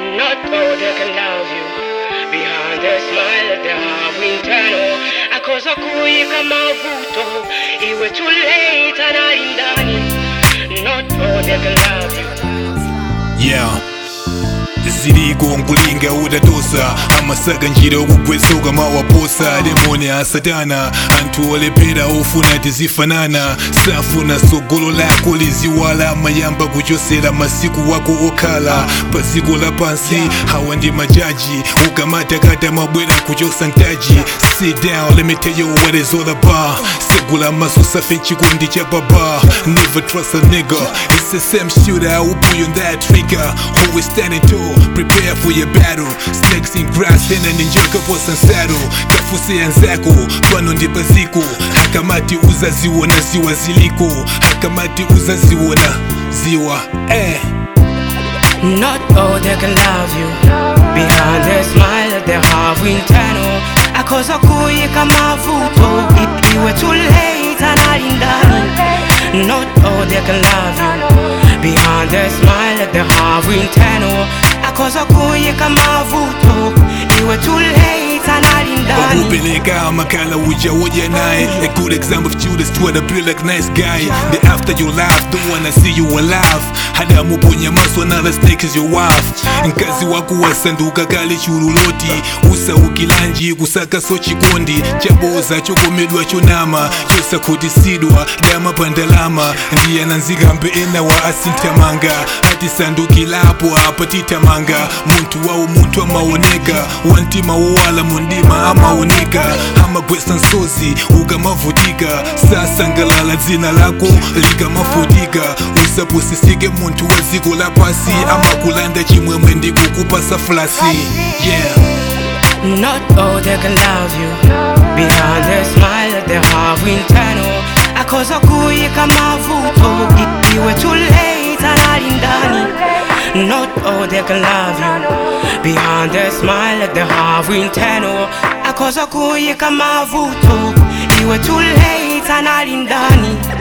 Not all they can love you Behind the smile they have internal Akosa kuika mavuto Iwe too late anali ndani Not all they can love you yeah ziriko nkulinga udatosa amasaga njira okugwesoka mawaposa lemoni asatana anthu olepera ofuna tizifanana safuna sogolo lako liziwala amayamba kuchosera masiku wako okhala pa dziko lapansi hawa ndi majaji ukamatakata mabwera kuchosa ntaji sit down let me tell you what is all about segula maso safe chikondi cha baba never trust a nigga it's the same shooter who pull on that trigger who is standing tall prepare for your battle snakes in grass tena ninjoka posa saddle kafuse yanzako pano ndi paziko hakamati uzaziwona ziwa ziliko hakamati uzaziwona ziwa eh. Not all they can love you Behind the smile they have internal Akosa kuika mavuto I- Iwe too late anali ndani Not all they can love you Behind the smile they have internal Akosa kuika mavuto Iwe too late anali ndani wakupeleka makala uja woja naye a good example of Judas to a be like nice guy the after your life don't wanna see you alive hada muponya maso another snake is your wife mkazi wako wasanduka kale chululoti usaukilanji kusaka so chikondi chaboza chokomedwa chonama chosakhotisidwa dama pandalama ndiyananzikambe ena wa asinthamanga atisandukilapo apa titamanga munthu wawo munthu amaoneka wantima wowala mundima amaoneka amagwesa nsozi ukamavutika sasangalala dzina lako likamafutika usapusisike munthu wa dziko lapasi amakulanda chimwemwe ndikukupasa flasi yeah Not all they can love you Behind the smile they have internal Akosa kuika mavuto I- Iwe too late anali ndani Not all they can love you Behind the smile they have internal Akosa kuika mavuto Iwe too late anali ndani